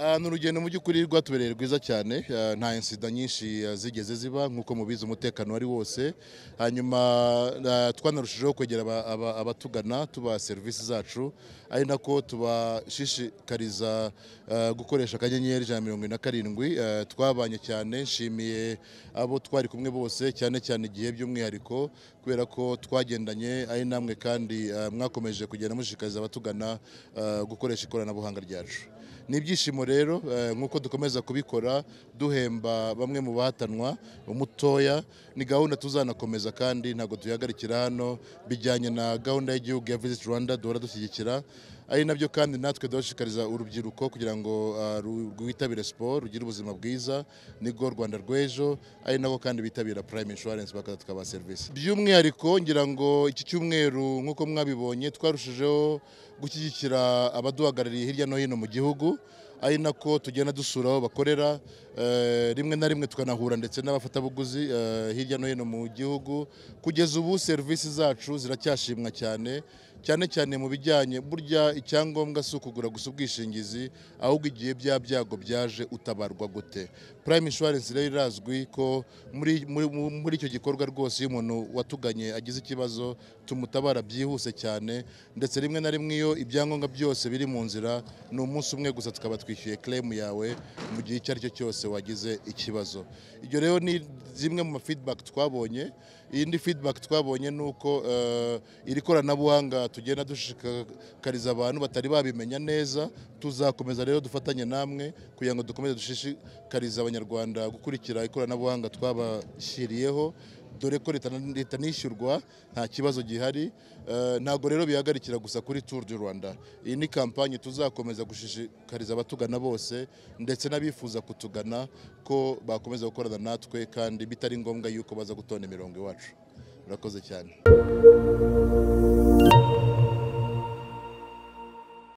Ah, ni urugendo mu by'ukuri rwatubereye rwiza cyane ah, nta insida nyinshi ah, zigeze ziba nk'uko mubizi umutekano wari wose hanyuma ah, twanarushijeho kwegera aba- aba- abatugana tubaha serivisi zacu ari nako tubashishikariza ah, gukoresha akanyenyeri ijana na mirongo ine na karindwi Ah, twabanye cyane nshimiye abo twari kumwe bose cyane cyane igihe by'umwihariko kubera ko twagendanye ari namwe kandi ah, mwakomeje kugenda mushishikariza abatugana ah, gukoresha ikoranabuhanga ryacu ni ibyishimo rero eh, nk'uko dukomeza kubikora duhemba bamwe mu bahatanwa umutoya ni gahunda tuzanakomeza kandi ntabwo tuyihagarikira hano bijyanye na gahunda y'igihugu ya Visit Rwanda duhora dushyigikira ari nabyo kandi natwe dushishikariza urubyiruko kugira ngo ah, ru- rwitabire siporo rugire ubuzima bwiza nibwo Rwanda rw'ejo ari nabo kandi bitabira Prime Insurance bakaza tukabaha serivisi by'umwihariko ngira ngo iki cyumweru nk'uko mwabibonye twarushijeho gushyigikira abaduhagarariye hirya no hino mu gihugu ari nako tugenda dusura aho bakorera eh, rimwe na rimwe tukanahura ndetse n'abafatabuguzi eh, hirya no hino mu gihugu kugeza ubu serivisi zacu ziracyashimwa cyane cyane cyane mu bijyanye burya icyangombwa si ukugura gusa ubwishingizi ahubwo igihe bya byago byaje utabarwa gute prime insurance rero irazwi ko muri, muri, muri icyo gikorwa rwose iyo umuntu watuganye agize ikibazo tumutabara byihuse cyane ndetse rimwe na rimwe iyo ibyangombwa byose biri mu nzira ni umunsi umwe gusa tukaba twishyuye claim yawe mu gihe icyo ari cyo cyose wagize ikibazo ibyo rero ni zimwe mu ma feedback twabonye iyindi feedback twabonye ni uko eh, iri koranabuhanga tugenda dushishikariza abantu batari babimenya neza tuzakomeza rero dufatanye namwe kugira ngo dukomeze dushishikarize abanyarwanda gukurikira ikoranabuhanga twabashyiriyeho dore ko leta letanishyurwa nta kibazo gihari Eh, ntabwo rero bihagarikira gusa kuri Tour du Rwanda iyi ni kampanye tuzakomeza gushishikariza abatugana bose ndetse n'abifuza kutugana ko bakomeza gukorana natwe kandi bitari ngombwa yuko baza gutonda imirongo iwacu murakoze cyane